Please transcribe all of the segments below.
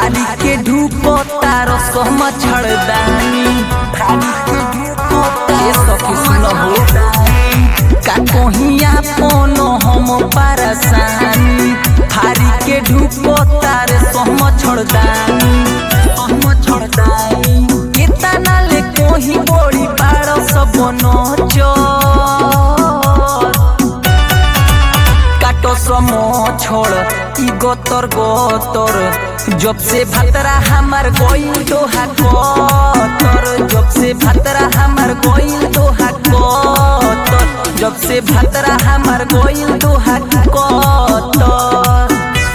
फारी के ढूको तारो सोम छड़दानी फारी के ढूको तारो सखी सुन हो का कोहिया पोनो हम परसानी फारी के ढूको तारे सोम छड़दानी सोम छड़दानी कितना ले कोही बोड़ी पाड़ो सब नोचर काटो समो छोड़ ई गोतर गोतर जब से भतरा हमार गोइल दोहा कोतर जब से भतरा हमार गोइल दोहा कोतर जब से भतरा हमार गोइल दोहा कोतर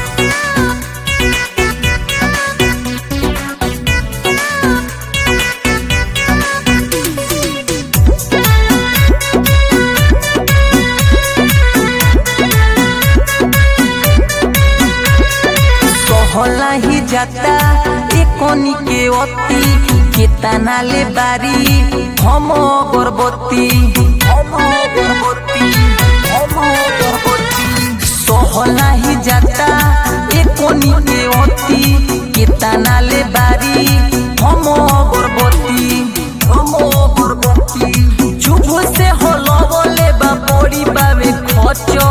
सहला ही जाता एकोनी के अति केतना ले बारी हम गर्भवती हम गर्भवती हम गर्भवती सहला ही जाता एकोनी के अति केतना ले बारी हम गर्भवती हम गर्भवती चुभ से हलवले बा बड़ी बावे खचर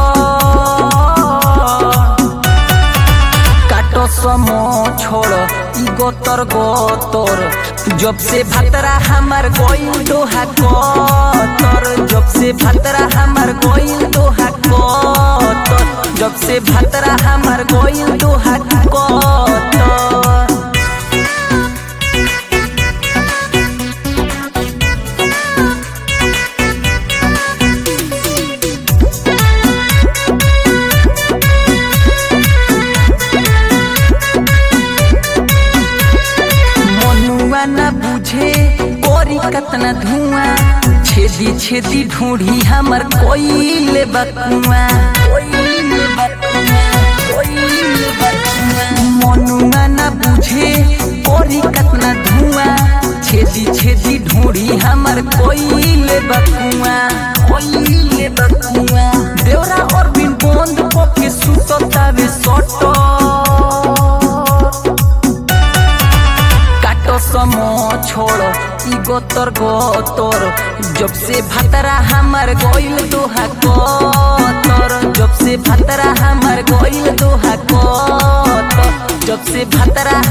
काटो समो छोड़ ई गोतर गोतर जब से भतरा हमार गोइल दोहा कोतर जब से भतरा हमार गोइल दोहा कोतर जब से भतरा हमार गोइल दोहा कोतर मनुआ न बुझे कोरी कतना धुआं छेदी छेदी ढूंढी हमर कोइले बकुआ मनुआ न बुझे कोरी कतना धुआं छेदी छेदी ढूंढी हमर कोइले बकुआ कोइले बकुआ देवरा और बिन बोंद पोके सुततावे सटो काटो समो छोड़ ई गोतर गोतर जब से भतरा हमार गोइल दोहा कोतर जब से भतरा हमार गोइल दोहा कोतर जब से भतरा